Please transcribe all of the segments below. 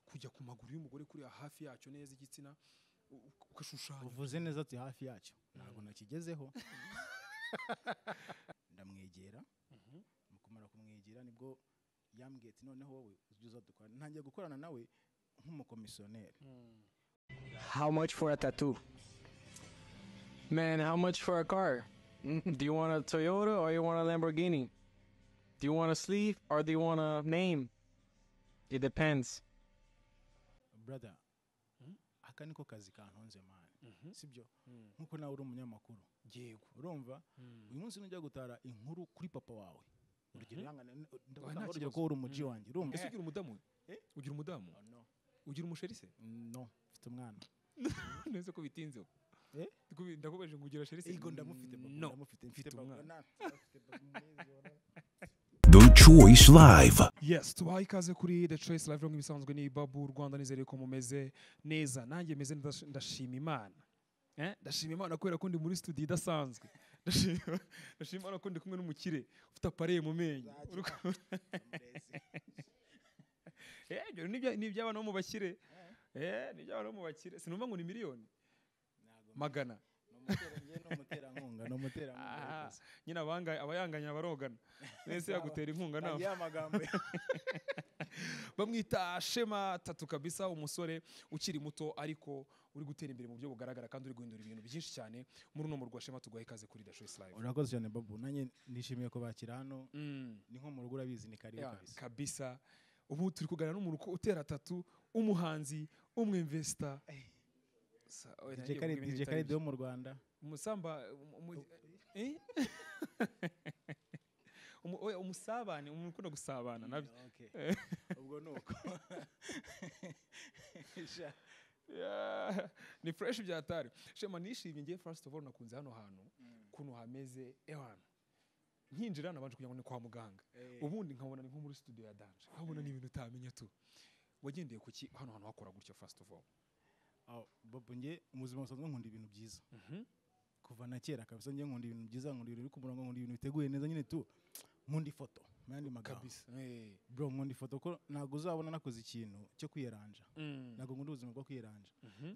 kujya ku maguru y'umugore kuriya hafi yacyo neza igitsina u- ugashushanya uvuze neza ati hafi yacyo ntabwo nakigezeho ndamwegera mu kumara kumwegera nibwo yambwiye ati noneho wowe ujya uza dukora ntangiye gukorana nawe nk'umukomisiyoneri How much for a tattoo? Man, how much for a car? Do you want a Toyota or you want a Lamborghini? Do you want a sleeve or do you want a name? It depends. brother aka niko kazi kantunze mani sibyo nkuko nawe uri umunyamakuru yego urumva uyu munsi nujya gutara inkuru kuri papa wawe urugero yangana- ndavuga nta urugero kibazo. ko uri umuji wanjye urumva ese ugira umudamu we? ugira umudamu Oh, no. ugira umusheri se no mfite umwana neza ko bitinze ubu. Eh? Ndakubi- ndakubajije ngo ugira sheri se ego ndamufite papa no ndamufite mfite umwana The Choice Live. yes tubaha ikaze kuri the choice live Room, ibisanzwe ni babu rwanda nizere ko mumeze neza nanjye meze neza ndash- ndashima imana Eh, ndashima imana kubera ko ndi muri studio idasanzwe ndashima ndashima imana ko ndi kumwe n'umukire ufite apareye mu menyo Uri ku- Eh, ibyo ni ibya- ni iby'abana bo mu bakire Eh, ni iby'abana bo mu bakire sinumva ngo ni miliyoni magana n'umuterankunga n'umuterankunga Ah, nyine abanga- abayanganya barogana nese yagutera inkunga nawe ya magambo bamwita shema tatu kabisa umusore ukiri muto ariko uri gutera imbere mu buryo bugaragara kandi uri guhindura ibintu byinshi cyane muri uno murwa shema tuguha ikaze kuri the choice live urakoze cyane babu nanjye nishimiye kubakira hano Mm, ni nko mu rugo urabizi ni karibu yeah, kabisa kabisa ubu turi kuganira n'umuntu uko- utera tatu umuhanzi umwemvesta Sa- oya, DJ nagiye Khaled- kuvuga ibintu DJ bitari Khaled byo. wo mu rwanda umusamba umu- umu- eh? Umu- oya, umusabane umuntu ukunda gusabana nabyo Okay. ubwo ni uko Sha. Yeah. ni fresh byatari shema nishimye ngiye first of all nakunze hano hantu kuntu hameze ewana nkinjira nabanje kugira ngo ni kwa muganga ubundi nkabona ni nko muri studio ya danje nkabona ni ibintu utamenya tu wagendeye ku ki hano hantu hakora gutya first of all Aw, babu njye mu buzima busanzwe nkunda ibintu byiza kuva na kera kabisa njye nkunda ibintu byiza nkunda ibintu biri ku murongo nkunda ibintu biteguye neza nyine tu nkunda ifoto mu yandi magambo kabisa Eh. bro nkunda ifoto ko ntabwo uzabona nakoze ikintu cyo kwiyeranja Mm. ntabwo nkunda ubuzima bwo kwiyeranja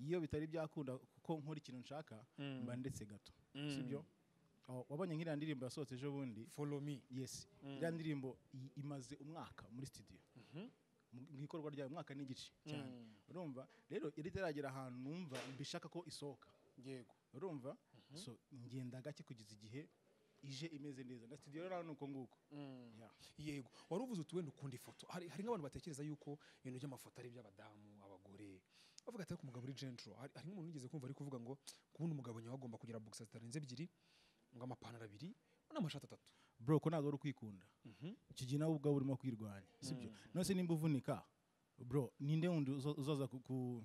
iyo bitari byakunda kuko nkora ikintu nshaka mba ndetse gato sibyo Aw, wabonye nk'iriya ndirimbo yasohotse ejo bundi follow me yes iriya ndirimbo i- imaze umwaka muri studio Mu- mu ikorwa ryayo umwaka n'igice cyane urumva rero yari itaragera ahantu numva mbishaka ko isohoka yego urumva so ngenda gake kugeza igihe ije imeze neza na studio rero ni uko nguko Yeah. yego wari uvuze uti wenda ukunda ifoto hari hari nk'abantu batekereza yuko ibintu by'amafoto ari iby'abadamu abagore bavuga ati ariko umugabo uri gentro hari hari nk'umuntu wigeze kumva ari kuvuga ngo kubona umugabo nyawe agomba kugira boxer zitarenze ebyiri ngo amapantaro abiri n'amashati atatu bro ko ntabwo ari ukwikunda icyo gihe nawe ubwawe urimo kwirwanya sibyo none se nimba uvunika bro ninde wundi uzo- uzaza ku- ku-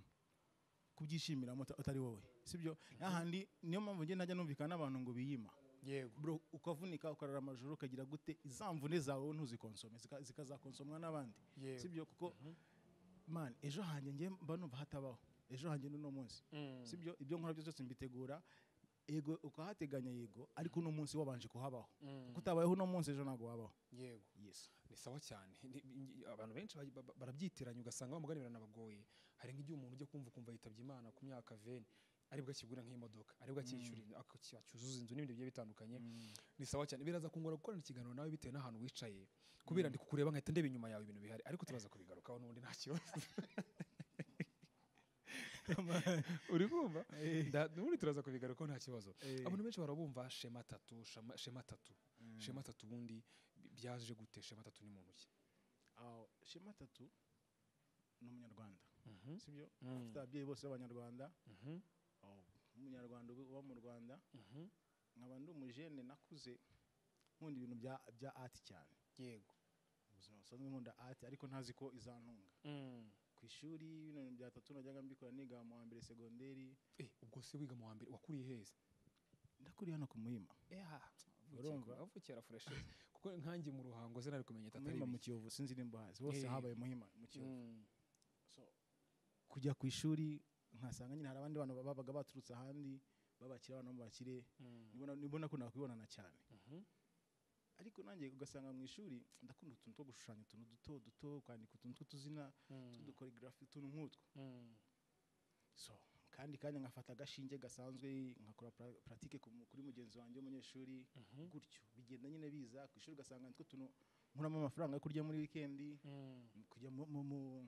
kubyishimiramo uta- utari wowe sibyo n'ahandi niyo mpamvu njye ntajya numvikana n'abantu ngo biyima yego bro ukavunika ukarara amajoro ukagira gute izamvune zawe wowe ntuzikonsome zika- zikazakonsomwa n'abandi Yego. sibyo kuko man ejo hanjye njye mba numva hatabaho ejo hanjye n'uno munsi sibyo ibyo nkora byose mbitegura yego ukahateganya yego ariko uno munsi wabanje kuhabaho kuko utabayeho uno munsi ejo ntabwo wabaho yego yes ni sawa cyane Ni- ni- abantu benshi ba- ba- barabyitiranya ugasanga wa mugani biranabagoye hari nk'igihe umuntu ujya kumva ukumva yitabye imana ku myaka veni aribwo akigura nk'imodoka aribwo akishyura inzu aki- acyuzuza inzu n'ibindi bigiye bitandukanye ni sawa cyane biraza kungora gukorana ikiganiro nawe bitewe n'ahantu wicaye kubera ndi kukureba nkahita ndeba inyuma yawe ibintu bihari ariko turaza kubigarukaho n'ubundi nta kibazo uri kumva Nda- n'ubundi turaza kubigarukaho nta kibazo abantu benshi barabumva shema tatu shema- shema tatu shema tatu ubundi bi- byaje gute shema tatu ni muntu ki aho shema atatu ni umunyarwanda sibyo afite ababyeyi bose b'abanyarwanda aho, umunyarwanda uba- uba mu rwanda nkaba ndi umujene nakuze nkunda ibintu bya bya ati cyane yego ubuzima busanzwe nkunda ati ariko ntazi ko izantunga ku ishuri bino bintu bya tatu najyaga mbikora niga mu wa mbere segonderi Eh, ubwo se wiga mu wa mbere wakuriye heza ndakuriye hano ku muhima Urumva? avukera fureshi kuko nkanjye mu ruhango ze nari kumenya ku tatu ari muhima mu biki. kiyovu sinzi nimba uhazi bose Yeah. habaye muhima mu kiyovu Mm. so kujya ku ishuri nkasanga nyine hari abandi bantu babaga baturutse ahandi babakira abana b'abakire nibona nibona ko nakwibonana cyane ariko nanjye ugasanga mu ishuri ndakunda utuntu two gushushanya utuntu duto duto kwandika utuntu tw'utuzina tudukorigarafi utuntu nk'utwo so kandi kandi nkafata agashinge gasanzwe nkakora pra- pratique ku mu- kuri mugenzi wanjye w'umunyeshuri gutyo bigenda nyine biza ku ishuri ugasanga nitwo tuntu nkuramo amafaranga yo kurya muri wikendi kujya mu- mu- mu-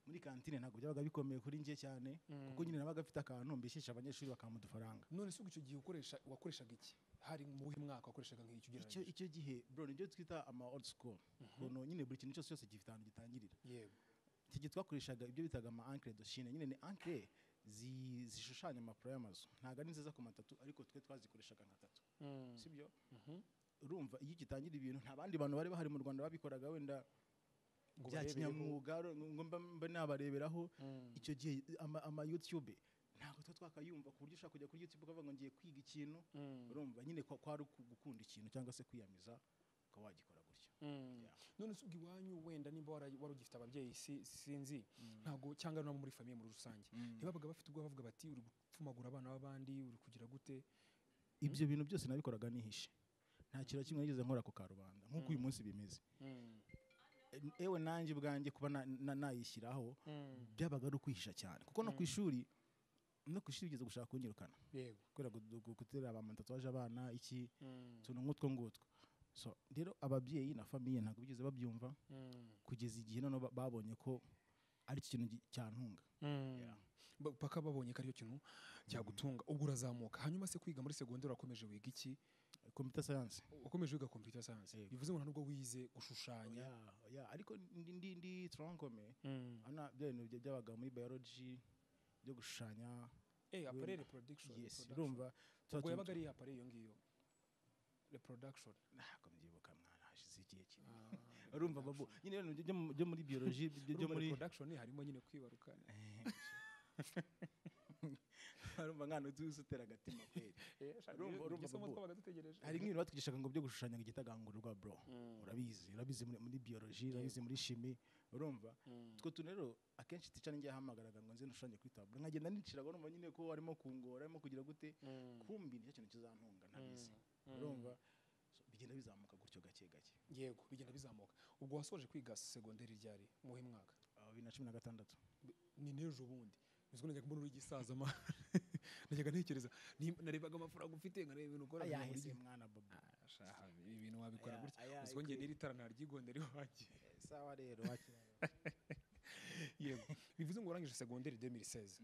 muri kantine ntabwo byabaga bikomeye kuri njye cyane kuko nyine nabaga mfite akantu mbishisha abanyeshuri bakampa udufaranga none se ubwo icyo gihe ukoresha wakoreshaga iki hari mu buhe mwaka wakoreshaga nk'iki icyo ugereranyije icyo gihe bro nibyo twita ama old school ukuntu nyine buri kintu cyose cyose gifite ahantu gitangirira yego iki gihe twakoreshaga ibyo bitaga ama ankle doshine nyine ni ankle zi- zishushanya amapuro y'amazu ntabwo ari nziza ku matatu ariko twe twazikoreshaga nka tatu sibyo urumva iyo gitangira ibintu nta bandi bantu bari bahari mu rwanda babikoraga wenda Ngo bya barebereho. kinyamwuga ro- ngo mba- mba nabareberaho icyo gihe ama- ama youtube ntabwo tuba twakayumva ku buryo ushaka kujya kuri youtube ukavuga ngo ngiye kwiga ikintu urumva nyine kwa- kwari uku- gukunda ikintu cyangwa se kwiyamiza ukaba wagikora gutyo Yeah. none se ubwo iwanyu wenda nimba wara- wari ugifite ababyeyi si- sinzi ntabwo cyangwa no muri famiye muri rusange ntibabaga bafite ubwo bavuga bati uri gupfumagura abana b'abandi uri kugira gute ibyo bintu byose nabikoraga nihishe nta kintu na kimwe nigeze nkora ku karubanda nk'uko uyu munsi bimeze E- ewe nanjye ubwanjye kuba na- na- nayishyiraho byabaga ari ukwihisha cyane kuko no ku ishuri no ku ishuri bigeze gushaka kunyirukana yego kubera gu- gu- gutera abamatatuwaje abana iki utuntu nk'utwo ngutwo so rero ababyeyi na famiye ntabwo bigeze babyumva kugeza igihe noneho ba- babonye ko ari cyo kintu gi- cyantunga Yeah. Ba- paka babonye ko aricyo kintu cyagutunga ubwo urazamuka hanyuma se kwiga muri segonderi wakomeje wiga iki computer science wakomeje wiga computer science Yego. bivuze ngo nta nubwo wize gushushanya ya ya ariko ndi ndi ndi tronkome ana bya bintu bya- byabaga muri biology byo gushushanya eh aparere Wenda. production yes production. urumva ubwo tuba- yabaga ari aparere iyo ngiyo reproduction ntabwo mbyibuka mwana hashize igihe kinini urumva babu nyine ibintu byo- byo mu- byo muri biology byo byo Urumva muri reproduction harimo nyine kwibaruka urumva nkana uzi utera agatima kweli Eh, shaka Urumva- ibyo- urumva iryo somo Bobo. twabaga dutegereje hari nk'ibintu batwigishaga ngo byo gushushanya ngo igitagangurirwa bro urabizi urabizi muri, muri biology urabizi muri shimi urumva utwo tuntu rero akenshi tica ninjye yahamagaraga ngo nze ndushushanye kuri taburo nkagenda niciraga urumva nyine ko arimo kungora arimo kugira gute kumbi nicyo kintu kizantunga ntabizi urumva So, bigenda bizamuka gutyo gake gake yego bigenda bizamuka ubwo wasoje kwiga segonderi ryari mu he mwaka Ah, bibiri na cumi na gatandatu ni n'ejo bundi nzi ko najyaga mbona uri igisaza ma najyaga ntekereza ni- narebaga amafaranga ufite nkareba ibintu ukora nkareba buri ayahese gihe. mwana bobo Shaha, ibi bintu wabikora Aya- gutya aya- uzi ko njye rero itara naryigonda iwanjye sawa rero wakira yego bivuze ngo warangije segonderi 2016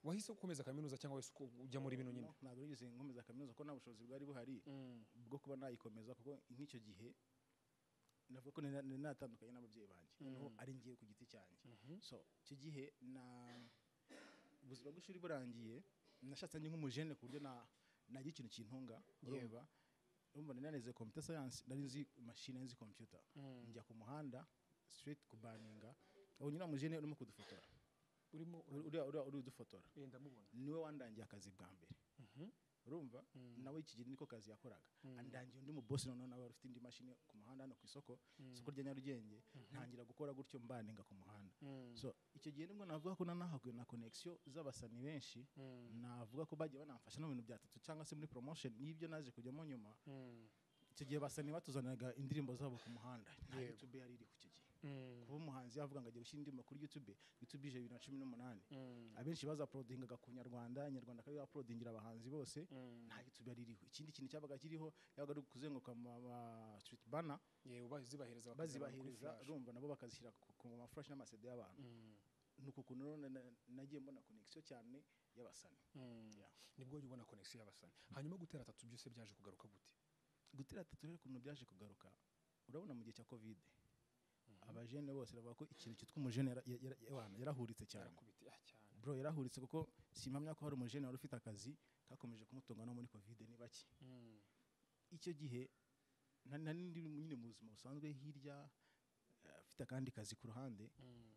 wahise ukomeza kaminuza cyangwa wese uko ujya muri bino nyine ntabwo nigeze nkomeza kaminuza kuko nta bushobozi bwari buhari bwo kuba nayikomeza kuko nk'icyo gihe navuga ko nari nari natandukanye n'ababyeyi banjye noneho ari ngiye ku giti cyanjye so icyo gihe na ubuzima bw'ishuri burangiye nashatse njye nk'umujene ku buryo na nagira ikintu kintunga urumva urumva nari nanize computer science nari nzi machine nzi computer njya ku muhanda straight kubaninga ubu nyina mujene urimo kudufotora urimo Uri- uriya uriya uri udufotora urenda mubona niwe wandangiye akazi bwa mbere urumva nawe iki gihe niko kazi yakoraga andangiye undi mu bosi noneho nawe wari ufite indi mashini ku muhanda hano ku isoko isoko rya nyarugenge ntangira gukora gutyo mbaninga ku muhanda so icyo gihe nibwo navuga ko nanahaguye na connection z'abasani benshi navuga ko bagiye banamfasha no mu bintu bya tatu cyangwa se muri promotion y'ibyo naje kujyamo nyuma icyo gihe basani batuzaniraga indirimbo zabo ku muhanda nta youtube yari iriho icyo gihe kuba umuhanzi yavuga ngo agiye gushyira indirimbo kuri youtube youtube ije bibiri na cumi n'umunani abenshi bazaporodingaga ku nyarwanda nyarwanda akaba yaporodingira abahanzi bose nta youtube yari iriho ikindi kintu cyabaga kiriho yabaga ari ukuzenguruka mu street banner yewe bazibahereza bakazibana kuri bazibahiriza flash. rumva nabo bakazishyira ku- ku mafurashi n'amasede y'abantu ni uku kuntu rero na- na- nagiye mbona connection cyane y'abasani Yeah. nibwo wajya ubona connection y'abasani hanyuma gutera atatu byose byaje kugaruka gute gutera tatu rero ukuntu byaje kugaruka urabona mu gihe cya covid abajene bose bavuga ko ikintu cyitwa umujene yara- yara- yara- wana, yarahuritse cyane yarakubita ah, cyane bro yarahuritse kuko simpamya ko hari umujene wari ufite akazi kakomeje kumutunga no muri covid ni bake icyo gihe na- nari ndi nyine mu buzima busanzwe hirya eh, afite akandi kazi ku ruhande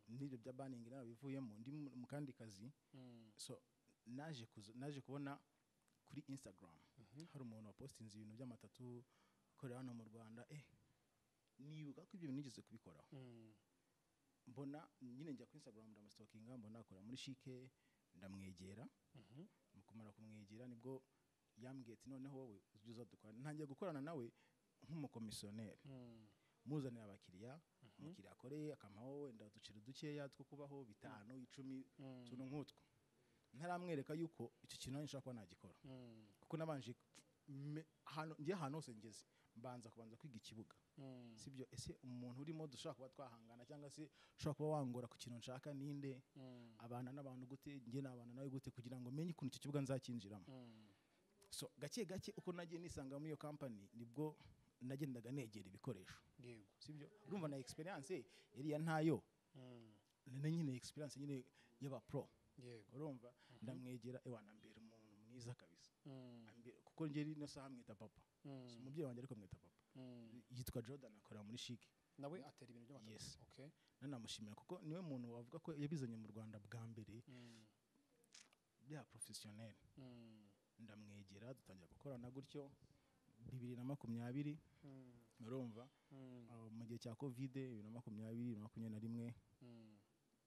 n'ibyo bya baningi narabivuyemo ndi mu mu kandi kazi so naje kuza- naje kubona kuri instagram hari umuntu wapositinze ibintu by'amatatu ukorera hano mu rwanda eh nibuka ko ibyo bintu nigeze kubikoraho mbona nyine njya kuri instagram ndamusitokinga mbona akora muri shike ndamwegera mu kumara kumwegera nibwo yambwiye ati noneho wowe ujya uza dukorana ntangiye gukorana nawe nk'umukomisiyoneri muzanira abakiriya umukiriya akoreye akamuha wenda uduceri dukeya two kubaho bitanu icumi utuntu nk'utwo ntaramwereka yuko icyo kintu nanjye nshobora kuba nagikora kuko nabanje me- ahantu- njye ahantu hose ngeze mbanza kubanza kwiga ikibuga sibyo ese umuntu urimo dushobora kuba twahangana cyangwa se ushobora kuba wangora ku kintu nshaka ninde abana n'abantu gute njye nabana nawe gute kugira ngo menye ukuntu icyo kibuga nzakinjiramo so gake gake uko nagiye nisanga muri iyo kampani nibwo nagendaga negera ibikoresho yego sibyo urumva na experience yariya ntayo ni nyine experience nyine y'abapro yego urumva ndamwegera ewana mbere umuntu mwiza kabisa Ambera- kuko njye ino saha mwita papa Si umubyeyi wanjye ariko mwita papa yitwa jordan akorera muri shike nawe atera ibintu by'amata Yes. okay nanamushimira kuko niwe muntu wavuga ko yabizanye mu rwanda bwa mbere Mm. bya profesiyoneri Mm. ndamwegera dutangira gukorana gutyo bibiri na makumyabiri Mm. urumva Mm. Ah, mu gihe cya covid bibiri na makumyabiri bibiri na makumyabiri na rimwe Mm.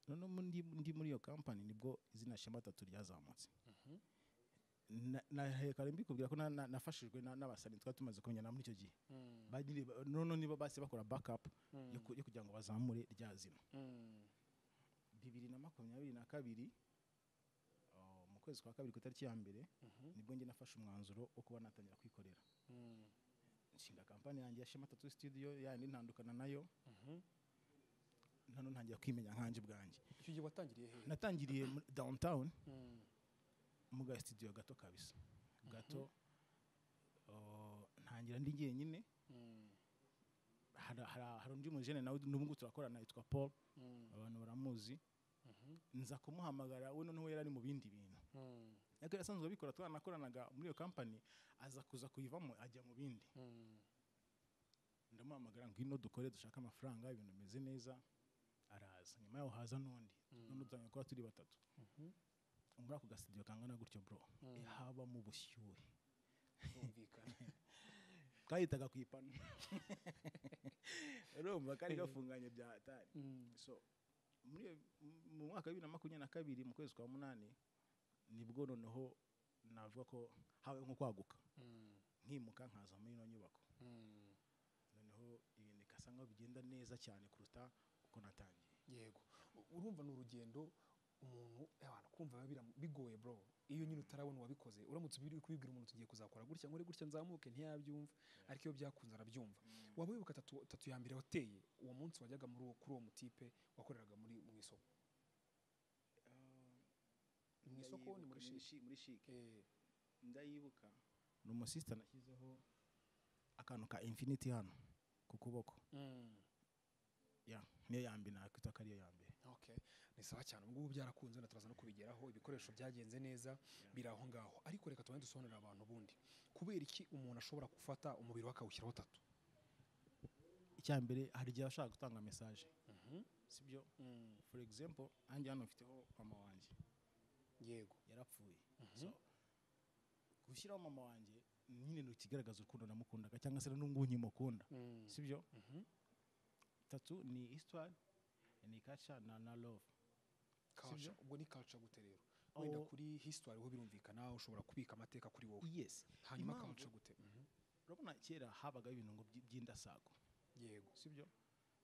noneho mu- ndi, ndi muri iyo kampani nibwo izina shema atatu ryazamutse Na- nahekare mbikubwira ko na- na- nafashijwe na- n'abasani twari tumaze kumenyana muri icyo gihe Mm. Bagiriye- ba- noneho nibo bahise bakora backup yo Mm. ku- yo kugira ngo bazamure rya zina Mm. bibiri na makumyabiri na kabiri ah, mu kwezi kwa kabiri ku itariki ya mbere Mhm. nibwo njye nafashe umwanzuro wo kuba natangira kwikorera Mm. nshinga kampani yanjye ya shema tatu studio yandi ntandukana nayo Mhm. nano ntangira kwimenya nkanjye ubwanjye icyo gihe watangiriye hehe natangiriye muri downtown Mm. mu ga studio gato kabisa gato ah, ntangira ndi jyenyine Mm. hari hari- hari undi mujene nawe n'ubu ngubu turakorana yitwa paul Mm. abantu baramuzi Mhm. nza kumuhamagara we noneho yari ari mu bindi bintu Mm. ariko yasanzwe abikora twanakoranaga muri iyo kampani aza kuza kuyivamo ajya mu bindi Mm. ndamuhamagara ngwino dukore dushake amafaranga ibintu bimeze neza araza nyuma yaho haza n'undi none dutangira kuba turi batatu muri ako gasitidiyo kangana gutyo bro Mm. eh, habamo ubushyuhe Bumvikana. kahitaga ku ipanu urumva kari gafunganye bya hatari Mm. so muri iyo- mu- mu mwaka wa bibiri na makumyabiri na kabiri mu kwezi kwa munani nibwo noneho navuga ko habaye nko kwaguka Mm. nkimuka nkaza muri ino nyubako Mm. noneho ibintu bikasa nkaho bigenda neza cyane kuruta uko natangiye yego U- urumva ni urugendo umuntu abantu kumva biba biramu- bigoye bro iyo nyine utarabona uwabikoze uramutse ubiri kubibwira umuntu tugiye kuzakora gutya ngo uri gutya nzamuke ntiyabyumva ariko iyo byakunze arabyumva waba wibuka tatu, tatu ya mbere wateye uwo munsi wajyaga muri uwo kuri uwo mutipe wakoreraga muri mu isoko mu isoko ni muri shishi muri shike Eh, ndayibuka ni umusisita nashyizeho akantu ka infiniti hano ku kuboko mm, ya niyo ya mbere nakwita ko ariyo ya mbere okay ni sawa cyane ubu ngubu byarakunze na turaza no kubigeraho ibikoresho byagenze neza biri aho ngaho ariko reka tubane dusobanurira abantu ubundi kubera iki umuntu ashobora gufata umubiri we akawushyiraho tatu icya mbere hari igihe ashaka gutanga mesaje Mhm. sibyo Mm, for example nanjye hano mfiteho mama wanjye yego yarapfuye so gushyiraho mama wanjye nyine ni ikigaragaza urukundo namukundaga cyangwa se n'ubu nkimukunda Mm. sibyo Mhm. tatu ni histoire ni kaca na na love Culture. Sibyo? ubwo ni culture gute rero wenda Aho- kuri history ho birumvikana ushobora kubika amateka kuri wowe yes hanyuma impamvu- culture gute Mhm. urabona kera habaga ibintu ngo by- by'indasago yego sibyo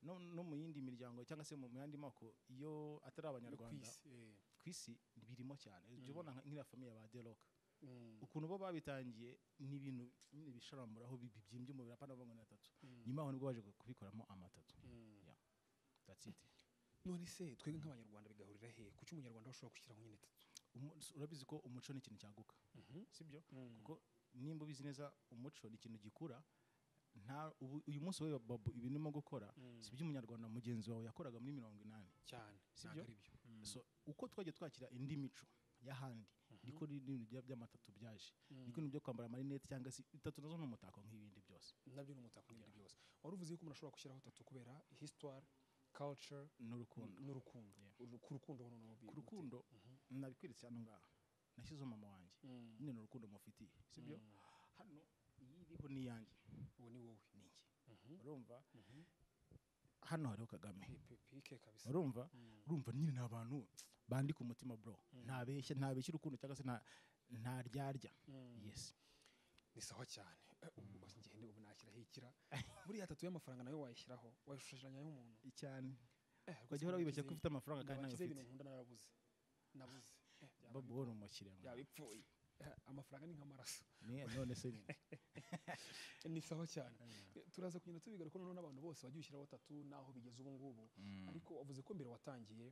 no, no mu yindi miryango cyangwa se mu mu yandi moko iyo atari Yo ku abanyarwanda isi, eh, ku isi birimo cyane jya ubona nka- nk'iriya famiye ba deroka mm, ukuntu bo babitangiye ni ibintu nyine bisharamuraho bi- bibyimbye umubiri apana bavuga ngo ni atatu Mm. nyuma aho nibwo baje kubikoramo amatatu mm. Yeah. that's it none se twebwe nk'abanyarwanda bigahurira he kuki umunyarwanda ashobora gushyiraho nyine tatu Umu- s- urabizi ko umuco ni ikintu cyaguka sibyo kuko nimba ubizi neza umuco ni ikintu gikura nta ubu- uyu munsi wowe babu ibintu urimo gukora si ibyo umunyarwanda mugenzi wawe yakoraga muri mirongo inani cyane Sibyo? ntabwo ari byo Mm. so uko twagiye twakira indi mico y'ahandi niko n'ibintu bya- by'amatatu byaje niko ibintu byo kwambara amarinete cyangwa se itatu nazo ni umutako nk'ibindi byose nabyo ni umutako n'ibindi byose wari uvuze yuko umuntu ashobora gushyiraho tatu kubera history culture n'urukundo n'urukundo Yeah. Uru- ku rukundo ho noneho bi- ku rukundo nabikweretse hano ngaha nashyizeho mama wanjye Mm. nyine ni urukundo mufitiye sibyo hano iyi iriho ni iyanjye uwo ni wowe ni njye urumva hano hariho kagame Pi- pike kabisa urumva urumva nyine ni abantu bandika umutima bro ntabeshya ntabeshya urukundo cyangwa se nta ntaryarya yes ni sawa cyane Eh, ubu ngende ubu nashyiraho ikira buriya tatu y'amafaranga nayo wayishyiraho wayishushanyiraho umuntu cyane Eh, rwose ukajya uhora wibeshya ko nabakize- ufite amafaranga kandi nayo nabakize ibintu ufite nkunda narabuze nabuze Eh, byaba babu wowe ni umukiriya byaba bipfuye Eh, amafaranga ni nk'amaraso Ni- none se ni- ni sawa cyane Eh, turaza kugenda tubigaruka noneho n'abantu bose bajya ushyiraho tatu n'aho bigeze ubu ngubu ariko wavuze ko mbere watangiye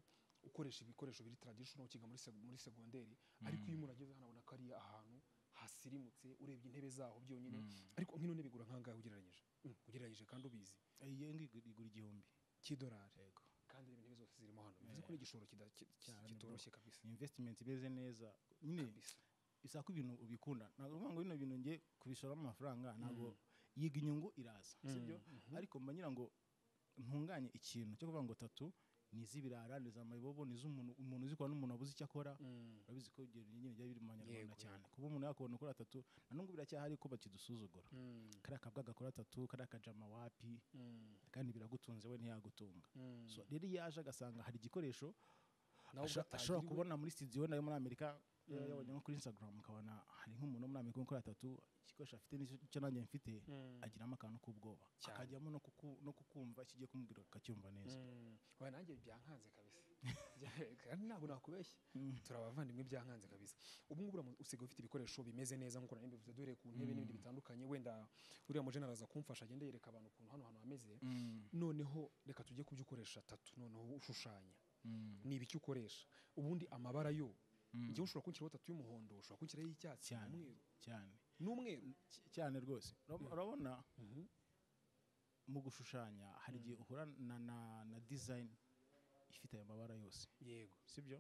ukoresha ibikoresho biri traditional ukiga muri seg- muri segonderi ariko iyo umuntu ageze hano abona ko ari ahantu hasirimutse urebye intebe zaho byonyine ariko nk'ino ntebe igura nk'angahe ugereranyije Mm, ugereranyije kandi ubizi Eh, iyo ngiyi igura- igura igihumbi cy'idolari kandi reba intebe zose zirimo hano bivuze ko n'igishoro kida- ki- ki- Cyane, bro. kitoroshye kabisa ni invesitimenti imeze neza nyine kabisa bisaba ko ibintu ubikunda ntabwo uvuga ngo bino bintu ngiye kubishoramo amafaranga ntabwo yiga inyungu iraza sibyo ariko mba ngira ngo ntunganye ikintu cyo kuvuga ngo tatu ni iz'ibirara ni iz'amayibobo ni iz'umuntu umuntu uzikora n'umuntu wabuze icyo akora Mm. urabizi ko ibyo nyine byari biri mu banyarwanda Yego, cyane kuba umuntu yakubona ukora tatu na n'ubwo biracyahari ko bakidusuzugura Mm. kariya kabwa gakora tatu kariya kajama wapi Mm. kandi biragutunze we ntiyagutunga Mm. So, rero iyo yaje agasanga hari igikoresho Nawe asha- ubwo ashobora atagiriwe- kubona muri studio wenda yo muri amerika yabonye nko kuri instagram ukabona hari nk'umuntu wo muri amerika ukora tatu igikoresho afite n'icyo nanjye mfite Mm. agiramo akantu k'ubwoba Cyane. akajyamo no kuku- no kukumva icyo ugiye kumubwira akacyumva neza Mm. Oya, nanjye byankanze kabisa Bya- kandi ntabwo nakubeshya turi abavandimwe byankanze kabisa ubu ngubu uramu- usigaye ufite ibikoresho bimeze neza nk'uko nari mbivuze duhereye ku ntebe n'ibindi bitandukanye wenda uriya mujene araza kumfasha agenda yereka abantu ukuntu hano hantu hameze noneho reka tujye ku byo ukoresha tatu noneho ushushanya ni ibiki ukoresha ubundi amabara yo njyewe ushobora kunshyiraho tatu y'umuhondo ushobora kunshyiraho y'icyatsi Cyane. umweru cyane n'umweru Cy- cyane rwose Urab- urabona mu gushushanya hari igihe uhura na, na, na design ifite aya mabara yose yego sibyo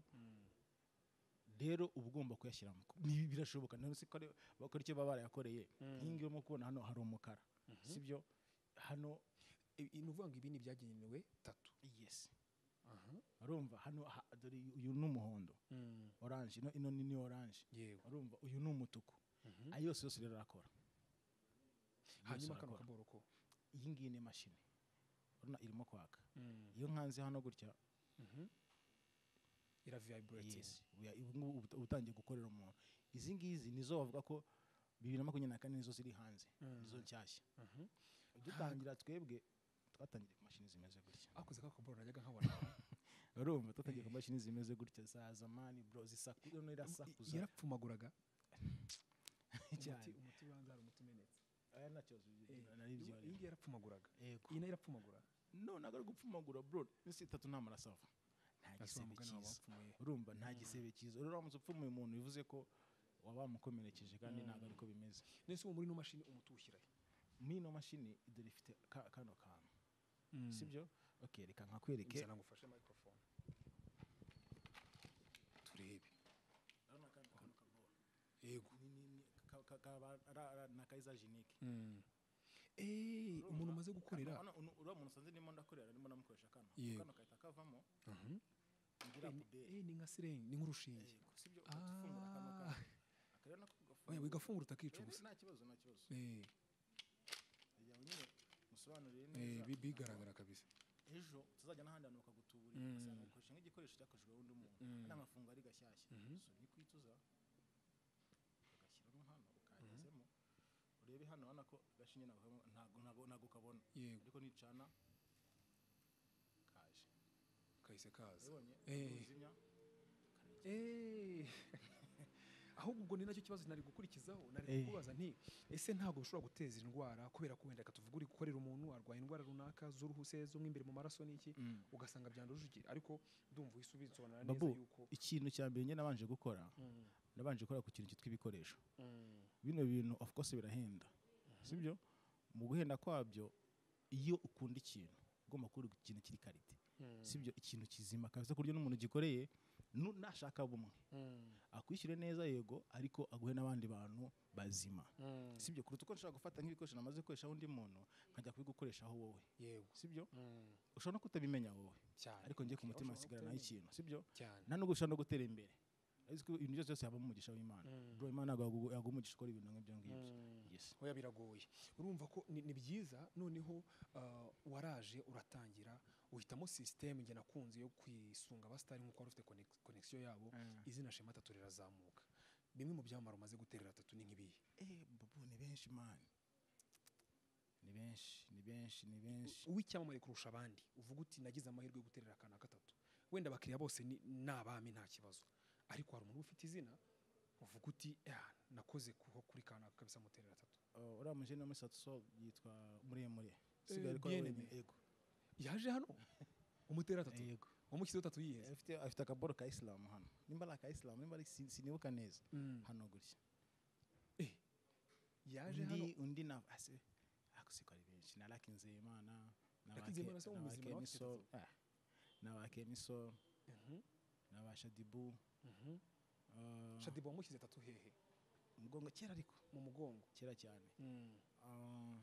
rero uba ugomba kuyashyiramo Ni- birashoboka none se ko ari- bakora icyo baba barayakoreye nk'iyi ngiyi urimo kubona hano hari umukara sibyo hano I- i- ni ukuvuga ngo ibi ni ibyagenewe tatu yes urumva hano ha- dore uyu- uyu ni umuhondo Mm. oranje ino, ino ni ni oranje yego urumva uyu ni umutuku ayo yose yose rero arakora Yose hanyuma kano arakora. kaboro ko iyi ngiyi ni imashini urabona irimo kwaka Mm. iyo nkanze hano gutya ira vibrating yes, uya- ubu ngubu uba uba utangiye gukorera umuntu izi ngizi nizo bavuga ko bibiri na makumyabiri na kane nizo ziri hanze nizo nshyashya dutangira twebwe twatangiye ku mashini zimeze gutya akoze ka kaboro najyaga nkabona urumva twatangiye ku mashini zimeze gutya za zamani bro zisaku noneho irasakuza yarapfumaguraga cyane umuti ubanza hari umuti umenetse aya ntacyo zi- Eh, nari byo iyi ngiyi yarapfumaguraga yego iyi nayo irapfumagura none ari gupfumagura bro iminsi itatu nta maraso ava nta gisebe umugani wawe cyiza wapfumuye urumva nta gisebe cyiza rero uramutse upfumuye umuntu bivuze ko waba wamukomerekeje kandi ntabwo ariko bimeze nese uwo muri ino mashini umuti uwushyirayo muri ino mashini dore ifite ka- kano kantu sibyo okay reka nkakwereke nzana ngufashe microphone turebe yego nakaizagenike Eh, umuntu umaze gukorera uriya muntu usanze ndimo ndakorera ndimo ndamukoresha kano Yego. kano kahita kavamo ngira Eh, ni- puberi eh, ni nka sirengi ni nk'urushinge sibyo uhita ufungura kano Ah. kantu akarere nako oya gafungura wigafungura utakica Eh, ubusa nta kibazo nta kibazo Eh, kugira ngo nyine musobanurire eh, neza bi- bigaragara kabisa ejo tuzajya n'ahandi hantu bakagutuburira ugasanga ukoresha nk'igikoresho cyakoreshejwe n'undi muntu kandi amafungo ari gashyashya so ni kwituza ugashyiramo hano ukagezemo urebe hano ubona ko agashinge ntabwo kabona- ntabwo ntabwo ntabwo kabona Yego. ariko nicana kaje kahise kaza ubonye Eh. kuzimya Eh, ahubwo ubwo ni nacyo kibazo nari gukurikizaho nari Eh. kukubaza nti ese ntabwo bishobora guteza indwara kubera ko wenda katuvuga uri gukorera umuntu arwaye indwara runaka z'uruhu se zo mo imbere mu maraso n'iki ugasanga byanduje iki ariko ndumva uhise ubisobanura neza babu yuko ikintu cya mbere njye nabanje gukora Mm, nabanje gukora ku kintu cyitwa ibikoresho mm, bino bintu of course birahenda sibyo mu guhenda kwabyo iyo ukunda ikintu ugomba kuba uri ikintu kiri karite Mm. sibyo ikintu kizima kabisa ku buryo n'umuntu ugikoreye nu- nashaka bumwe mm, akwishyure neza yego ariko aguhe n'abandi bantu bazima mm. sibyo kuruta uko nshobora gufata nk'ibikoresho namaze gukoreshaho undi muntu nkajya kubigukoreshaho wowe yego sibyo Mm, ushobora no kutabimenya wowe cyane ariko njye ku Okay, mutima ushobora hasigara no naho kutamenya. ikintu sibyo cyane nta nubwo ushobora no gutera imbere Urabona ko ibintu byose byose habamo umugisha w'imana bro imana yaguha yaguha umugisha ukora ibintu nk'ibyo ngibyo yes oya biragoye urumva ko ni, ni byiza noneho ah, waraje uratangira uhitamo sisiteme njye nakunze yo kwisunga abasitari nk'uko wari ufite konegisiyo yabo izina shema tatu rirazamuka bimwe mu byamamare umaze guterera atatu ni nk'ibihe eh babu ni benshi mani ni benshi ni benshi ni benshi uw'icyamamare kurusha abandi uvuga uti nagize amahirwe yo guterera akana gatatu wenda abakiriya bose ni ni abami nta kibazo ariko hari umuntu uba ufite izina uvuga uti "Ah, nakoze kuho kuri kanaka kabisa muterera atatu Uh, uriya mujene wo muri satuso yitwa muremure Eh, usigaye ariko bien wenyine, aimé. yego yaje hano umuterera atatu yego umukido atatu yiheze afite afite akaboro ka isilamu hano nimba ari aka isilamu nimba ari si- sinibuka neza Mm. hano gutya yaje hano undi undi na ase akusiko ari benshi na Lucky Nzeyimana na Lucky ba Ke- Nzeyimana se wo na ba muzima Kemiso, wakiteze. ah, na ba Kemiso na ba Shadibu ah, shadiba wamushyize atatu hehe umugongo kera ariko mu mugongo kera cyane Mm. Ah,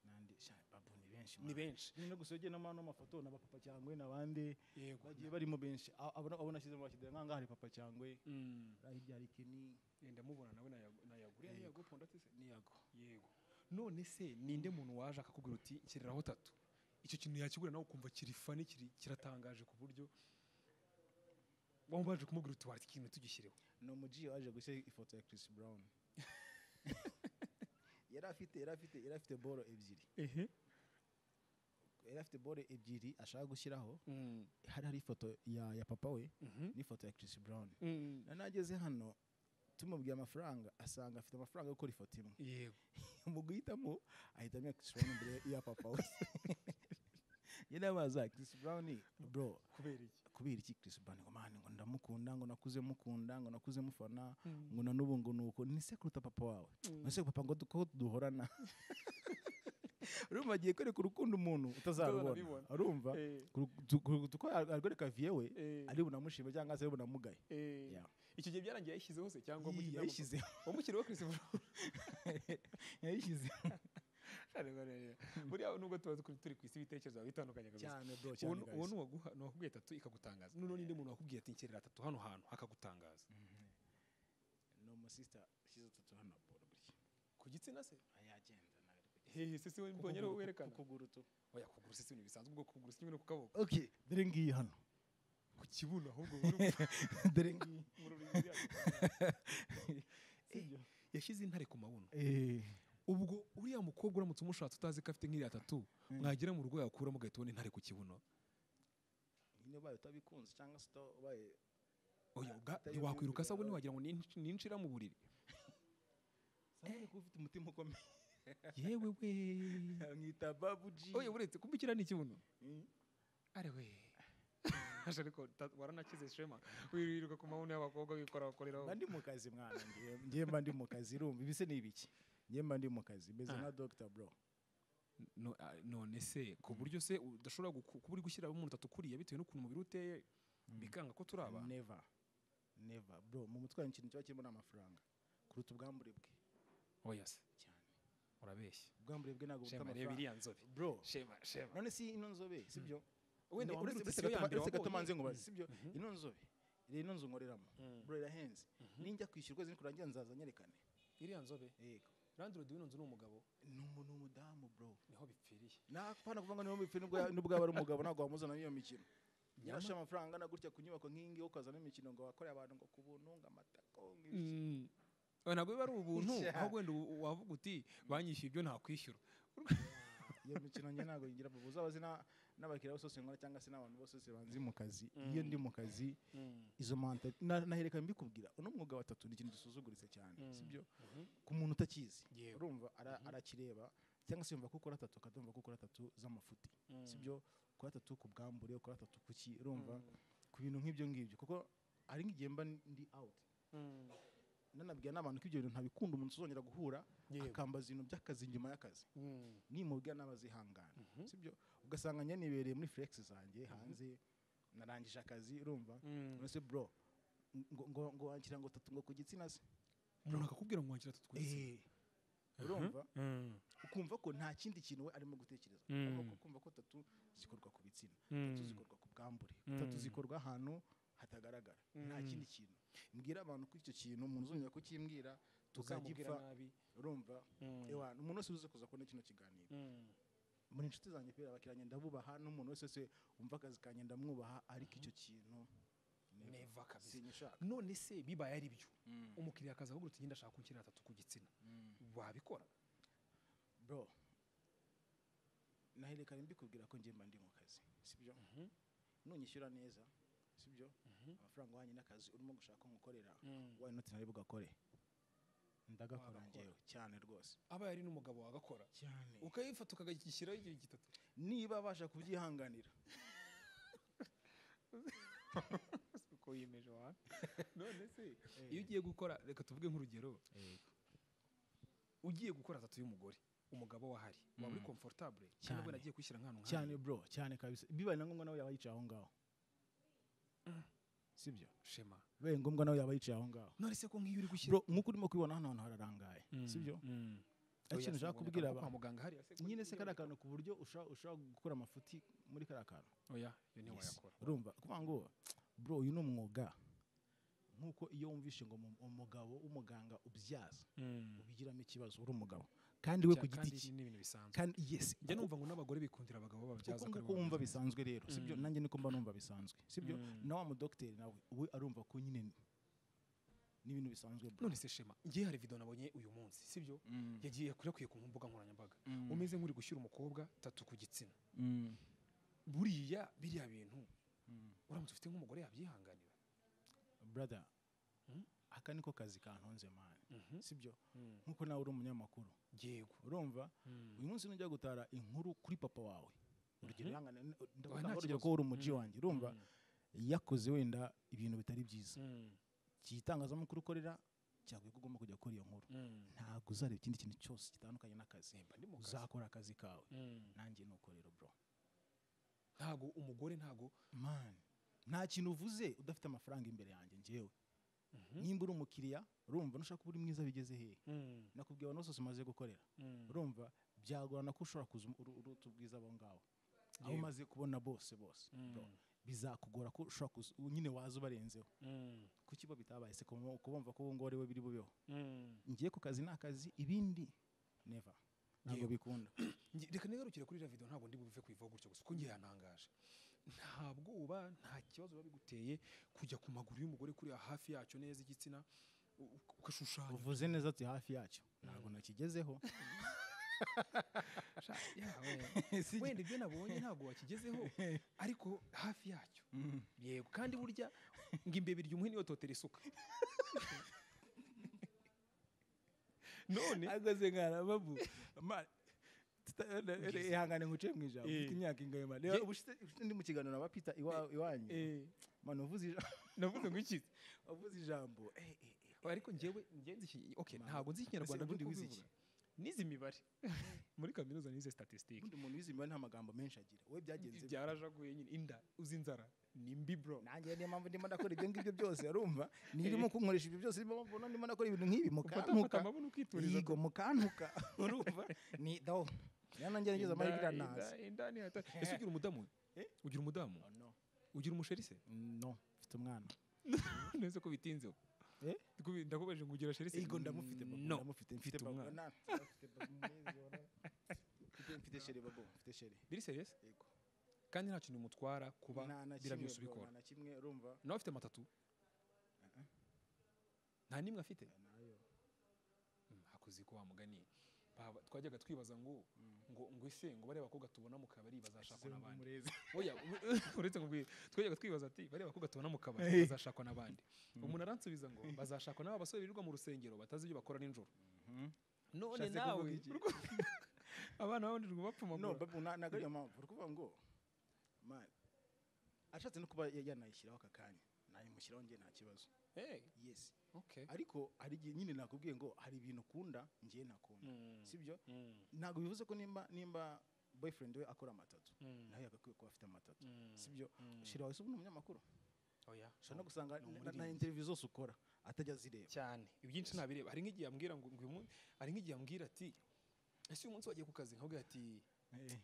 nandi sha- babu ni benshi ni benshi no gusoge no mano mafoto na papa cyangwe nabandi yego bagiye barimo benshi A- abona abona shize mu bakidera nkanga hari papa cyangwe Mm. hirya hari Kenny Eh, ndamubona nawe nayagu- nayagura Yego. yego ponda tese niyago yego none se ninde muntu waje akakubwira uti kireraho tatu icyo kintu yakigura nawe ukumva kiri fani kiri kiratangaje ku buryo wamubanje kumubwira uti wati ikintu tugishyireho ni umuji waje gushyira ifoto ya Chris Brown yari afite yari afite yari afite boro ebyiri ehe yari afite boro ebyiri ashaka gushyiraho hari hari ifoto ya ya papa we n'ifoto ya Chris Brown na nageze hano tumubwiye amafaranga asanga afite amafaranga yo gukora ifoto imwe yego mu guhitamo ahitamo iya Chris Brown imbere ya papa we yari abaza Chris Brown bro kubera iki kubera iki Chris Brown ngo man ngo ndamukunda ngo nakuze mukunda ngo nakuze mufana ngo na n'ubu ngo nuko ni se kuruta papa wawe ngo se papa ngo du- ko duhorana urumva agiye kwereka urukundo umuntu utazarubona Utazanabibona. urumva Eh. Kuru- tu- kuru- tu- ko arwereka vie we Eh. ari bunamushima cyangwa se ari bunamugaye Ya. icyo gihe byarangiye yayishyizeho se cyangwa Yii, wamushyizeho- yayishyizeho wamushyiriweho christopher yayishyizeho buriya nubwo tuba turi turi ku isi ibitekerezo biba bitandukanye kabisa cyane bro uwo cyane ni- guys. uwo ni uwaguha- ni uwakubwiye tatu ikagutangaza noneho ninde muntu wakubwiye ati nkerera tatu hano hantu akagutangaza ni umusista ushyize utatu hano bro gutya ku gitsina se ayagenda nawe ari gutya. hehe se si we mbonye ariwo Ku kuguru- werekana ku kuguru tu oya kuguru se si ibintu bisanzwe ubwo kuguru si kimwe no ku kaboko okay dore ngiyi hano ku kibuno ahubwo buri dore ngiyi mu rubiri yashyize intare ku mabuno Eh. ubwo uriya mukobwa uramutse umushatse utazi ko afite nk'iriya tatu mwagera mu rugo yakuramo ugahita ubona intare ku kibuno nyine ubaye utabikunze cyangwa se uta- ubaye oya ubwa Atari yo wakwiruka myumvire asabwo yawe. ntiwagira ngo ninshi- ninshira mu buriri sabone kuba ufite umutima ukomeye yewe we mwita babuji oya uretse kumbikira ni ikibuno Mm. ari we Aje ariko ta- waranakize shema wirirwa ku mabuno y'abakobwa wikora bakoreraho mba ndi mu kazi mwana ngewe- ngewe mba ndi mu kazi irumva ibi se ni ibiki ngewe mba ndi mu kazi meze Ah. nka dogita bro No- ah, none se ku buryo se udashobora guku- kuba uri gushyira umuntu utatukuriye bitewe n'ukuntu umubiri uteye bikanga ko turi abantu neva neva bro mu mutwe wanjye ikintu kiba kirimo ni amafaranga kuruta ubwambure bwe oya se cyane urabeshya ubwambure bwe ntabwo buta shema reba amafaranga iriya nzobe bro shema shema none si ino nzobe sibyo wenda Ni- uretse uretse siyo ya gatoma- mbere uretse gatoma nze wabonye nkubaze, sibyo ino nzobe rero ino nzu nkoreramo bro irahenze ninjya kwishyura ukwezi nikurangira nzaza nyerekane iriya nzobe yego landlord w'ino nzu ni umugabo ni umu- ni umudamu bro niho bipfiriye napana kuvuga ngo niwe mupfi nubwo ya- nubwo yaba ari umugabo ntabwo wamuzana n'iyo mikino yarashe amafaranga angana gutya ku nyubako nk'iyi ngiyi ukazana imikino ngo wakoreye abantu ngo ku buntu ngo amatako ngo ibiki. oya ntabwo biba ari ubuntu Sha. aho wenda u- wavuga uti banyishyuye ibyo ntakwishyura iyo mikino njye ntabwo yigira vuba uzabaze na- n'abakiriya bose bose nkora cyangwa se n'abantu bose bose banzi mu kazi iyo ndi mu kazi izo manta na- nahereka mbikubwira uno mwuga wa tatu ni ikintu gisuzuguritse cyane sibyo ku muntu utakizi Yewe. urumva ara- arakireba cyangwa se yumva ko ukora tatu akadumva ko ukora tatu z'amafuti sibyo ukora tatu ku bwambure ukora tatu ku ki urumva ku bintu nk'ibyo ngibyo kuko ari nk'igihe mba ndi out nanabwira n'abantu ko ibyo bintu ntabikunda umuntu uzongera guhura Yego. akambaza ibintu by'akazi nyuma y'akazi Mm. nimubwira n'abazihangana sibyo ugasanga njye nibereye muri flex zanjye hanze narangije akazi urumva Mm. none se bro ngo ngo ngo wankira ngo tatu ngo ku gitsina se umuntu akakubwira ngo wakira tatu twese Eh. urumva ukumva ko nta kindi kintu we arimo gutekereza arimo kumva ko tatu zikorwa ku bitsina tatu zikorwa ku bwambure tatu zikorwa ahantu hatagaragara nta kindi kintu mbwira abantu kuri icyo kintu umuntu uzongera kukimbwira uzamubwira tukagipfa nabi urumva ewa umuntu wese uze kuza kubona kino kiganiro Mm. muri inshuti zanjye kubera abakiriya ndabubaha n'umuntu wese wese wumva akazi kanjye ndamwubaha ariko icyo kintu never. eva kabisa sinyishaka none se bibaye ari byo umukiriya akaza ahubwo tugenda ashaka kunshyira atatu ku gitsina wabikora bro naherekanye mbikubwira ko ngemba ndi mu kazi sibyo nunyishyura neza sibyo amafaranga uhanye n'akazi urimo gushaka kumukorera why not nari bugakore ndagakora Wagakora. ngewe cyane rwose aba yari n'umugabo wagakora cyane ukayifata ukagishyiraho igihe gitatu niba abasha kubyihanganira uko wiyemeje wa none se iyo ugiye gukora reka tuvuge nk'urugero ugiye gukora atatu y'umugore umugabo wahari waba uri komfortable cyane we Cyane. nagiye kwishyira nk'ahantu cyane bro cyane kabisa bibaye na ngombwa nawe yaba yicaye aho ngaho sibyo shema bibaye ngombwa nawe yaba yicaye aho ngaho none se ko nk'iyo uri gushyira bro nk'uko urimo kubibona hano hantu hararangaye sibyo Mm. Ariko Oya, ikintu ushaka sinaboneka kubwira no abantu kwa muganga hariya se ko nyine se ntiyaboneka. kariya kantu ku buryo usha- ushobora gukora amafuti muri kariya kantu oya iyo niyo Yes. wayakora urumva kuvuga ngo bro uyu ni umwuga nk'uko iyo wumvishe ngo mu- umugabo w'umuganga ubyaza ubigiramo ikibazo uri umugabo kandi we Cya- ku giti kandi cye ni ibintu bisanzwe kandi yes njya numva ngo n'abagore bikundira abagabo uko bababyaza nguko wumva bisanzwe rero sibyo nanjye niko mba numva bisanzwe sibyo Mm. na wa mudogiteri nawe we arumva ko nyine ni- n'ibintu bisanzwe bro none se shema ngiye hari video nabonye uyu munsi sibyo yagiye yakwirakwiye ku mbuga nkoranyambaga umeze nk'uri gushyira umukobwa tatu ku gitsina buriya biriya bintu uramutse ufite nk'umugore yabyihanganira brother Mm. aka niko kazi kantonze mani Mhm. sibyo Mm. nk'uko nawe uri umunyamakuru yego urumva Mm. uyu munsi nujya gutara inkuru kuri papa wawe urugero ihangane Oya, nta ndavuga urugero ko kibazo. uri umuji wanjye urumva Mm. yakoze wenda ibintu bitari byiza Mm. igitangazamakuru ukorera cyagwe ko ugomba kujya gukora iyo nkuru Mm. ntabwo uzareba ikindi kintu cyose gitandukanye n'akazi Nimba ndi mu kazi. uzakora akazi kawe Mm. nanjye nuko rero bro ntago umugore ntago man nta kintu uvuze udafite amafaranga imbere yanjye njyewe Mhm. nimba uri umukiriya urumva nushaka kuba uri mwiza bigeze hehe Mm. nakubwiye abantu bose umaze gukorera Mm. urumva byagorana ko ushobora kuza uru- uruta ubwiza abo ngabo aho Yego. umaze kubona bose bose bro, Mm. bizakugora ko ushobora kuza u- nyine waza ubarenzeho Mm. kuki bo bitabaye se kumo- kubumva ko uwo nguwo ari we biri bubeho Mm. ngiye ku kazi ni akazi ibindi neva ntabwo Yego. bikunda Ngi- reka nigarukire kuri iriya video ntabwo ndi bubive kuyivaho gutya gusa kuko ngiye yantangaje nta bwoba nta kibazo biba biguteye kujya ku maguru y'umugore kuriya hafi yacyo neza igitsina u- u- ugashushanya uvuze neza ati hafi yacyo ntabwo nakigezeho Sha- yawe. wenda ibyo nabonye ntabwo wakigezeho ariko hafi yacyo yego kandi burya ngo imbeba irya umuhini yototera isuka none ahagaze nkarababu ihangane nkuce mu ijambo Eh. ufite imyaka ingahe man Ye- Ubu ushize- ushize ndi mu kiganiro na bapita iwa- iwanyu eh, man uvuze ijambo navuze ngo iki uvuze ijambo eh, eh, eh. ariko njyewe njye nzi iki- okay ntabwo nzi ikinyarwanda Ese ubundi nk'uko wize ubivuga. nize imibare muri kaminuza nize statistique ubundi umuntu wize imibare nta magambo menshi agira we byagenze bite? byarajaguye nyine inda uzi inzara ni mbi bro nanjye niyo mpamvu ndimo ndakora ibyo ngibyo byose urumva nirimo kunkoresha ibyo byose niyo mpamvu ndimo ndakora ibintu nk'ibi ufata ufata mukantuka amabuno ukituriza yigo mukantuka urumva ni dawo niyo nanjye nageze amahirwe naza indani ese ugira umudamu ugira umudamu no ugira umusheri se no mfite umwana neza ko bitinze Eh? Kubi- ndakubajije ngo ugira sheri se ego ndamufite babo, no ndamufite Mfite mfite babo, umwana. na- mfite babo, mwizi, wala. Mfite- mfite sheri babo mfite sheri biri serious ego kandi nta kintu bimutwara kuba Nta na biriya kimwe, byose bro, ubikora nta na kimwe urumva nawe afite amatatu nta n'imwe afite nayo hakuzi ko wamugani twajyaga twibaza ngo ngo ngo ese ngo bariya bakobwa tubona mu kabari bazashakwa n'abandi oya uretse ngo ubwire twajyaga twibaza ati bariya bakobwa tubona mu kabari bazashakwa n'abandi umuntu aransubiza ngo bazashakwa n'aba basore birirwa mu rusengero batazi ibyo bakora nijoro none Ushatse kuvuga nawe iki? urwo- abana babonirwa no bapfumagura babu na- ntabwo ariyo mpamvu uri kuvuga ngo man ashatse no kuba ya- yanayishyiraho aka kanya nayimushyiraho njye nta kibazo Eh, yes okay. ariko hari igihe nyine nakubwiye ngo hari ibintu ukunda njye ntakunda Mm, sibyo mm, ntabwo bivuze ko nimba nimba boyfriend we akora amatatu mm, nawe yagakwiye kuba afite amatatu mm. sibyo Mm. shira wawe se ubu ni umunyamakuru oya ushobora no gusanga ni na- na umuririmbyi. interview zose ukora atajya azireba cyane ibyinshi nabireba hari nk'igihe yambwira ngo ngo uyu munsi hari nk'igihe yambwira ati ese uyu munsi wagiye ku kazi nkabwira ati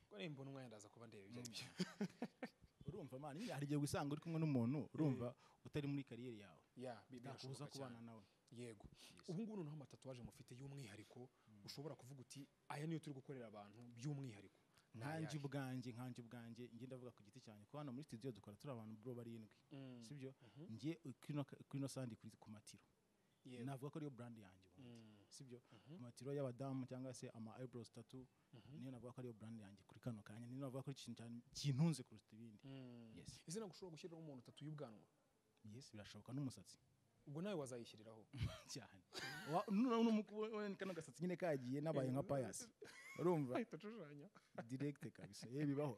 ko niba mbona umwanya ndaza kuba ndeba ibyo ari byo urumva man nyine hari igihe usanga uri kumwe n'umuntu urumva utari muri kariyeri yawe ya bi- byakubuza birashoboka kubana cyane. nawe yego ubu ngubu noneho amatatuwaje mufite y'umwihariko ushobora kuvuga uti aya niyo turi gukorera abantu by'umwihariko nkanjye ubwanjye nkanjye ubwanjye ngenda avuga ku giti cyanjye kuko hano muri studio dukora turi abantu bro barindwi sibyo njye kino kino sandi kuri ku matiro navuga ko ariyo brand yanjye ubundi sibyo amatiro y'abadamu cyangwa se ama eyebrows tatu niyo navuga ko ariyo brand yanjye kuri kano kanya niyo navuga ko ari ikintu cyane kintunze kuruta ibindi yes izina gushobora gushyiriraho umuntu utatu y'ubwanwa yes birashoboka n'umusatsi ubwo nawe wazayishyiriraho cyane Wa- nuna unamukuwe kano gasatsi nyine kagiye nabaye nka payasi urumva ahita ashushanya direct kabisa yewe bibaho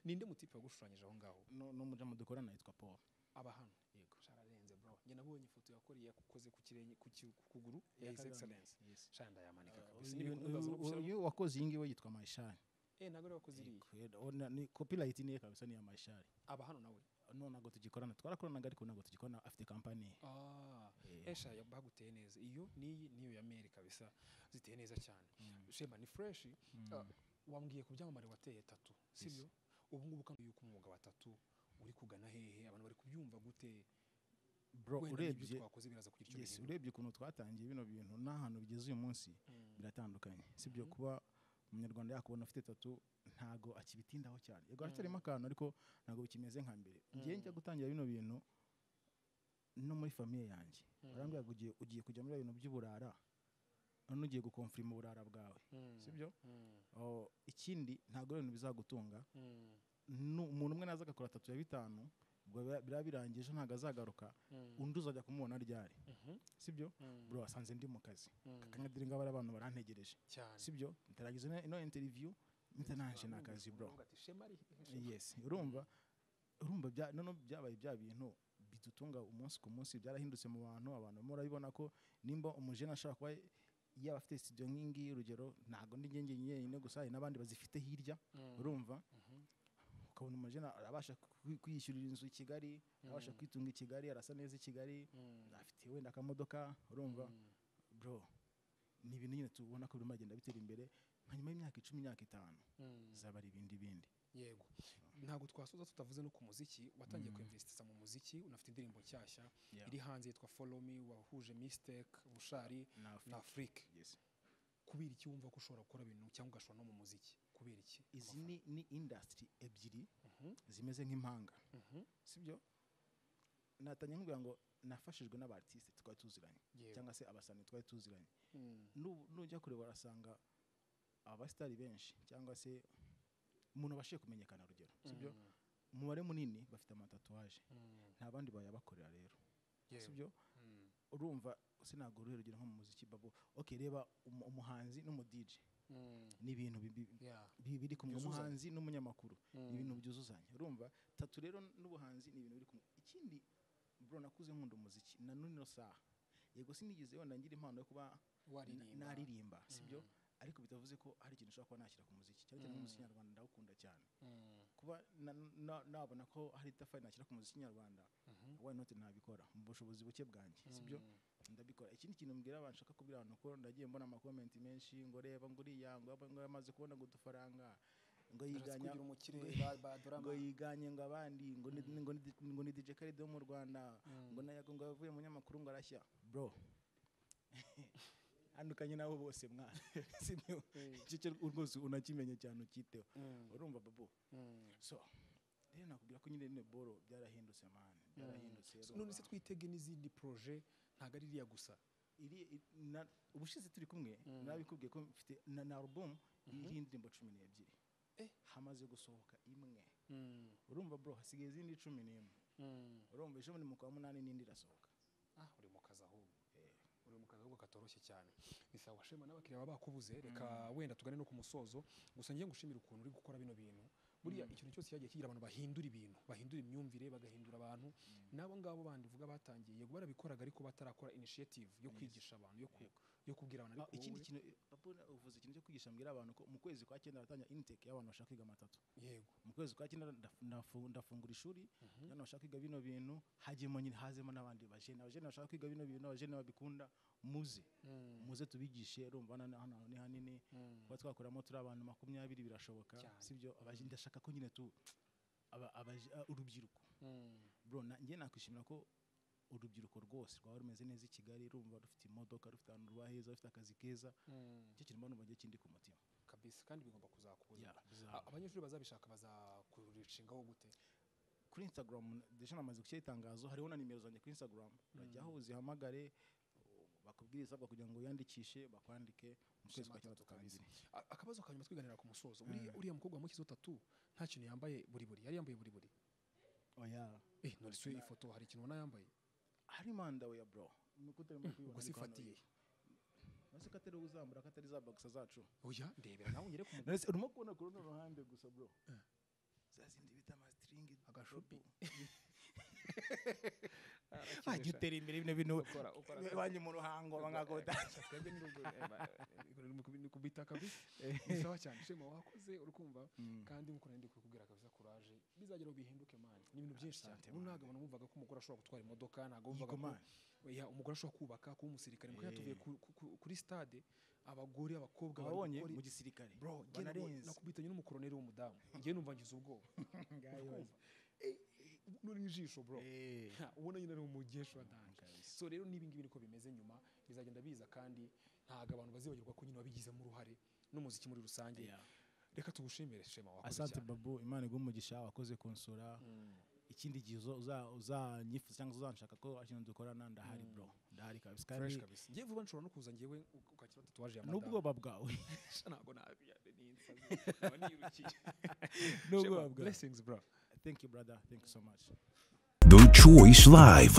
ninde mutipe wagushushanyije aho ngaho no no mujamu dukorana yitwa Paul aba hano yego shararenze bro njye nabonye ifoto yakoreye yakoze ku kirenge ku ki- ku kuguru ya his Kagame, excellence yes. shanda yamanika kabisa uyu n'ibintu ntibazana uyu- gushyiramo uyu wakoze iyi ngiyi we yitwa Maishari eh ntabwo ariwe wakoze iriya Kwera, ona- ni copyright niye kabisa ni iya Maishari aba hano nawe no ntabwo tugikorana twarakoranaga ariko ntabwo tugikorana afite kampani ye ah Eh, esha ya- baguteye neza iyo n'iyi n'iyo ya meri kabisa ziteye neza cyane shema ni fresh Ah, wambwiye ku byamamare wateye tatu sibyo ubu ngubu kandi yuko umwuga wa tatu uri kugana hehe abantu bari kubyumva gute bro wenda n'ibyo urebye twakoze biraza kugira icyo yes bihindura urebye ukuntu twatangiye bino bintu n'ahantu bigeze uyu munsi biratandukanye sibyo kuba umunyarwanda yakubona afite tatu ntago akibitindaho cyane yego haracyarimo akantu ariko ntago bikimeze nka mbere ngiye njya gutangira bino bintu no muri famiye yanjye barambwira ngo ugiye ugiye kujya muri ibintu by'uburara none ugiye gukonfirima uburara bwawe sibyo Oh, ikindi ntago ari ibintu bizagutunga nu- umuntu umwe naza agakora tatu ya bitanu ubwo biba- biraba birangiye ejo ntago azagaruka undi uzajya kumubona ryari sibyo bro wasanze ndi mu kazi kakanyadire ngo abari abantu barantegereje cyane sibyo ntarageza ino- ino interview ntananje n'akazi bro Baravuga ati, shema ari he? yes urumva urumva bya none byabaye bya bintu bidutunga umunsi ku munsi byarahindutse mu bantu abantu barimo barabibona ko nimba umujene ashobora kuba yaba afite studio nk'iyi ngiyi urugero ntabwo ndi njye njye nyine gusa hari n'abandi bazifite hirya urumva ukabona umujene arabasha kwi- kwiyishyurira inzu i Kigali arabasha kwitunga i Kigali arasa neza i Kigali afite wenda akamodoka urumva bro ni ibintu nyine tubona ko birimo biragenda bitera imbere nka nyuma y'imyaka icumi imyaka itanu zaba ari ibindi bindi yego ntabwo twasoza tutavuze no ku muziki watangiye kwinvesitiza mu muziki unafite indirimbo nshyashya Yeah. iri hanze yitwa follow me wahuje mistake bushari Na na Afrique. afurike Yes. kubera iki wumva ko ushobora gukora ibintu cyangwa ugashora no mu muziki kubera iki izi ni, ni industry ebyiri zimeze nk'impanga sibyo natangiye nkubwira ngo nafashijwe n'abartiste twari tuziranye Yewe. cyangwa se abasani twari tuziranye Nu- nujya kureba urasanga abasitari benshi cyangwa se umuntu abashije kumenyekana urugero sibyo umubare munini bafite amatatuwaje nta bandi bayabakorera rero Yewe. sibyo urumva sinago uruhe rugero nko mu muziki babo okay reba umu- umuhanzi n'umudije ni ibintu bi- bi- Yeah. bi- biri kumwe umuhanzi n'umunyamakuru ni ibintu byuzuzanya urumva tatu rero n'ubuhanzi ni ibintu biri kumwe ikindi bro nakuze nkunda umuziki na none saha yego sinigeze wenda ngira impano yo kuba Waririmba. n- naririmba sibyo ariko bitavuze ko hari ikintu ushobora kuba nashyira ku muziki cyane cyane umuziki nyarwanda ndawukunda cyane kuba na- na- nabona ko hari itafari nashyira ku muziki nyarwanda why not ntabikora mu bushobozi buke bwanjye sibyo ndabikora ikindi kintu mbwira abantu nshaka kubwira abantu ko ndagiye mbona amakomenti menshi ngo reba ngo uriya ngo aba- ngo yamaze kubona ngo udufaranga ngo yiganya kugira umukire, ngo- ba- ba dorama. ngo yiganye ngo abandi ngo ni- ngo ni ngo ni DJ Khaled wo mu Rwanda ngo na ngo yavuye mu nyamakuru ngo arashya bro andukanye nabo bose mwana sibyo icyo cyo rwose unakimenye cyane ukiteho urumva babu so rero nakubwira ko nyine nyine boro byarahindutse mani byarahindutse none urumva. se twitege n'izindi proje ntabwo ari iriya gusa iri i- na- ubushize turi kumwe narabikubwiye ko mfite na na album iriho indirimbo cumi n'ebyiri Eh. hamaze gusohoka imwe urumva bro hasigaye izindi cumi n'imwe urumva ejo muri mu kwa munani n'indi irasohoka ah uri mu kazi ahubwo uri mu kazi ahubwo katoroshye cyane ni sawa shema n'abakiriya baba bakubuze reka wenda tugane no ku musozo gusa ngiye ngushimira ukuntu uri gukora bino bintu buriya ikintu cyose cyagiye kigira abantu bahindura ibintu bahindura imyumvire bagahindura abantu n'abo ngabo bandi uvuga batangiye yego barabikoraga ariko batarakora initiative yo kwigisha abantu yo, ku, yo kubwira abantu Ah, ariko ikindi wowe- kintu eh, papa uvuze ikintu cyo kwigisha mbwira abantu ko mu kwezi kwa cyenda aratanga intake y'abantu bashaka kwiga amatatu yego mu kwezi kwa cyenda ndaf- ndafu- ndafungura ishuri none bashaka kwiga bino bintu hajyemo nyine hazemo n'abandi bajene abajene bashaka kwiga bino bintu abajene babikunda muze muze tubigishe rumva hano hano ni hanini kuba twakoramo turi abantu makumyabiri birashoboka Cyane. sibyo abajene ndashaka ko nyine tu aba- abaje- ah, urubyiruko bro na- njye nakwishimira ko urubyiruko rwose rwaba rumeze neza i Kigali rumva rufite imodoka rufite ahantu ruba heza rufite akazi keza icyo kintu mbona ubu ngiye kindi ku mutima kabisa kandi bigomba kuzakuza Yeah, bizaba. A- abanyeshuri bazabishaka bazakurishingaho gute kuri instagram deja namaze gushyira itangazo hariho na nimero zanjye kuri instagram urajyaho uzihamagare bakubwire isabwa kugira ngo wiyandikishe bakwandike mu kwezi kwa gatatu kabiri A- akabazo ka nyuma twiganira ku musozo Uriya- uriya mukobwa wamushyizeho tatu nta kintu yambaye buri buri yari yambaye buri buri oya eh nonese iyo ifoto hari ikintu ubona yambaye hari manda we ya bro nuko utarimo kuyibona ubwo ariko hano sifatiye ye. nonese ko atari uzambura ko atari za bagisa zacu oya ndebera nawe unyereke umugabo nonese urimo kubona ku runo ruhande gusa bro za zindi bita amastringi Agashupi. bajya utera imbere bino bintu ukora ukora bajya mu ruhango bangakota twebwe ni rugo ni kubita kabisa ni sawa cyane shema wakoze uri kumva kandi nk'uko nari ndi kubikubwira kabisa kuraje bizageraho bihinduke mani ni ibintu byinshi cyane ubu ntabwo abantu bumvaga ko umugore ashobora gutwara imodoka ntabwo bumvaga ko Yigomani. Oya, umugore ashobora kubaka kuba umusirikare mukanya tuvuye ku- ku- ku- kuri stade abagore abakobwa bari wabonye gukora- mu gisirikare bro njye nabonye- banarenze nakubitanye n'umukoroneri w'umudamu njye numva ngize ubwoba Ngayo. nuri ijisho bro Eh. Ha, ubona nyine ari umugesho wadanje so rero n'ibi ngibi niko bimeze nyuma bizagenda biza kandi ntabwo abantu bazibagirwa ko nyine wabigizemo uruhare n'umuziki muri rusange Yeah. reka tugushimire shema wakoze asante cyane babu imana iguha umugisha wakoze kunsura ikindi gihe uzo- uza- uzanyifuza cyangwa uzanshaka ko ikintu dukorana ndahari bro ndahari kabisa fresh kandi kabisa ngiye vuba nshobora no kuza ngewe ukakira tatuwaje ya madamu n'ubwoba bwawe ntabwo nabiyane n'insazi nkaba nirukiye n'ubwoba bwawe blessings bro thank you brother thank you so much The Choice Live.